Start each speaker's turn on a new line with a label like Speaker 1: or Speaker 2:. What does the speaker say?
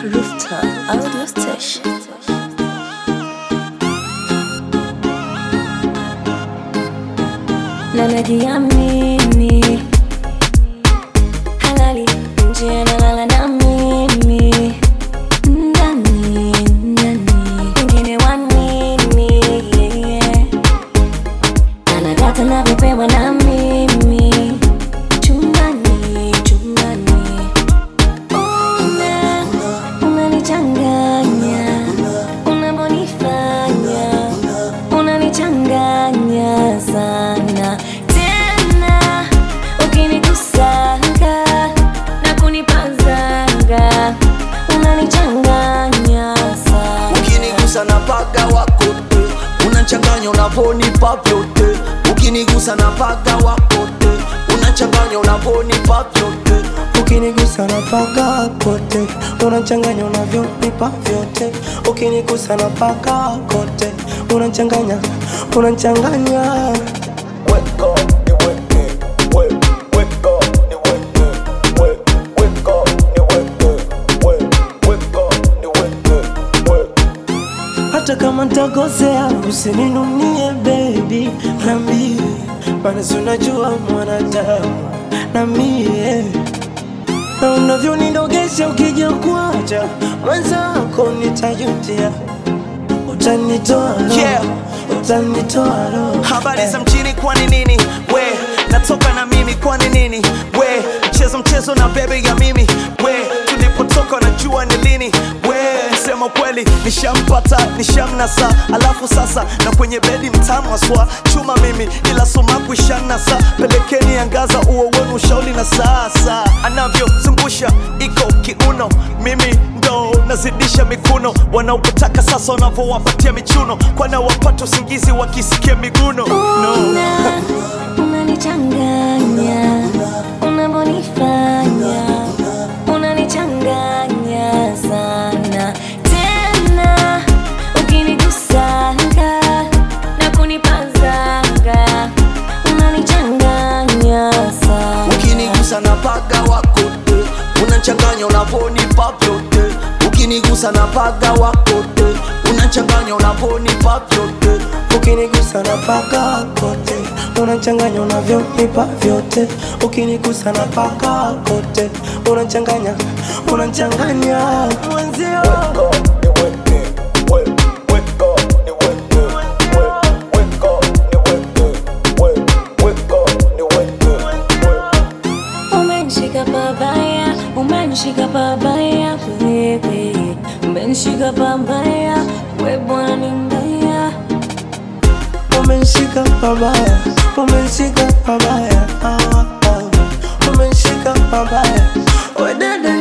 Speaker 1: Rooftop Audio Station. Na najiamini halali nje analala na mimi ndani ndani wengine wanini yeah. anadata navyopewa na mimi chumbani chumbani una unanichanganya unavyonifanya unanichanganya sana tena ukinikusanga na kunipazanga unanichanganya sana
Speaker 2: ukinigusa na paga wako te unachanganya unavonipa vyote ukinigusa na paga wako te unachanganya unavonipa vyote
Speaker 3: ukinigusa na paka kote unachanganya unavyonipa vyote ukinigusa na paka kote unachanganya unachanganya
Speaker 2: Weka, niweke, we, weka, niweke, we, weka, niweke, we, weka, niweke, we.
Speaker 3: hata kama ntakosea usininunie baby nambie maana si unajua mwanadamu na mie na unavyonidogesha ukija kuacha mwenzako nitajutia utanitoa roho,
Speaker 2: Yeah.
Speaker 3: utanitoa roho.
Speaker 2: habari za mjini kwani nini we natoka na mimi kwani nini we mchezo mchezo na bebe ya mimi we tulipotoka najua ni lini we sema kweli nishampata nishamnasa alafu sasa na kwenye bedi mtamu aswa chuma mimi ila sumaku ishanasa pelekeni angaza uo wenu ushauri na sasa anavyozungusha iko kiuno mimi ndo nazidisha mikuno wanaopotaka sasa wanavyowapatia michuno kwana wapata usingizi wakisikia miguno no.
Speaker 1: Una, unanichanganya unavyonifanya unanichanganya sana tena ukinigusanga na kunipazanga unanichanganya sana
Speaker 2: ukinigusa na paga wako te unachanganya unavonipa vyote ukinigusa na paga wako te unachanganya unavonipa vyote
Speaker 3: ukinigusa na paka kote unachanganya unavyonipa vyote ukinigusa na paka kote unachanganya unachanganya mwenzio
Speaker 1: Umenishika pabaya, umenishika pabaya wewe, umenishika pabaya we bwana ni mbaya.
Speaker 3: umenishika pabaya umenishika pabaya ah, ah. umenishika pabaya wedede